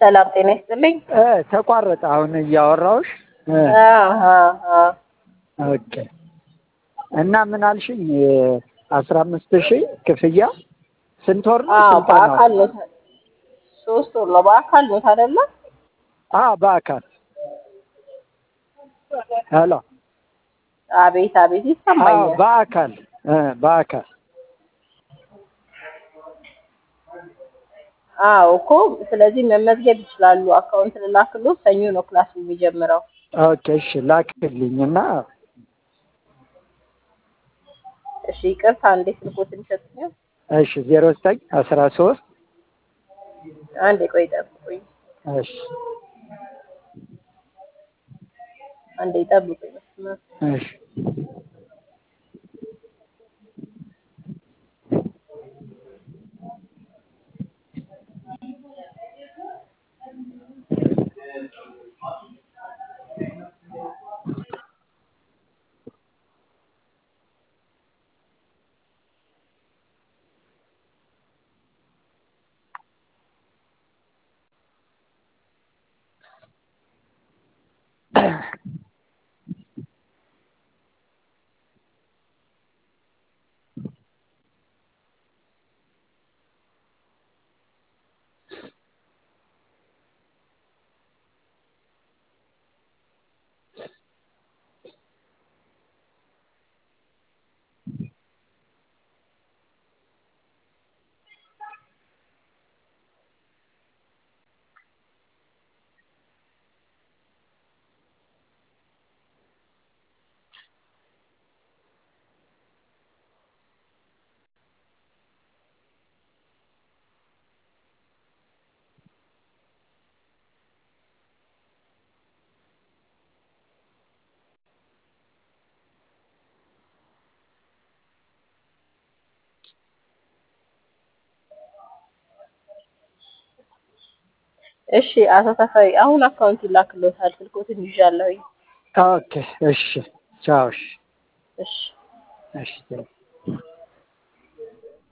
ሰላም ጤና ይስጥልኝ። እ ተቋረጠ አሁን እያወራሁሽ እ አሀ፣ አሀ። ኦኬ እና ምን አልሽኝ? አስራ አምስት ሺህ ክፍያ ስንት ወር ነው? አዎ ስልጠናው? በአካል ነው። ሶስት ወር ነው። በአካል ነው አይደለ? አ በአካል ሄሎ አቤት አቤት አዎ ይሰማኛል። በአካል እ በአካል አዎ እኮ ስለዚህ መመዝገብ ይችላሉ። አካውንት ልላክሎ ሰኞ ነው ክላስ የሚጀምረው። ኦኬ እሺ ላክልኝና እሺ ይቅርታ፣ እንዴ ስልኮትን ይሰጡኛል? እሺ ዜሮ ዘጠኝ አስራ ሶስት አንዴ ቆይ ጠብቁኝ፣ እሺ አንዴ ጠብቁኝ። መስመር እሺ እሺ አቶ ተፈሪ አሁን አካውንት ይላክሎታል። ስልኮትን ይዣለሁኝ። ኦኬ እሺ ቻው እሺ እሺ እሺ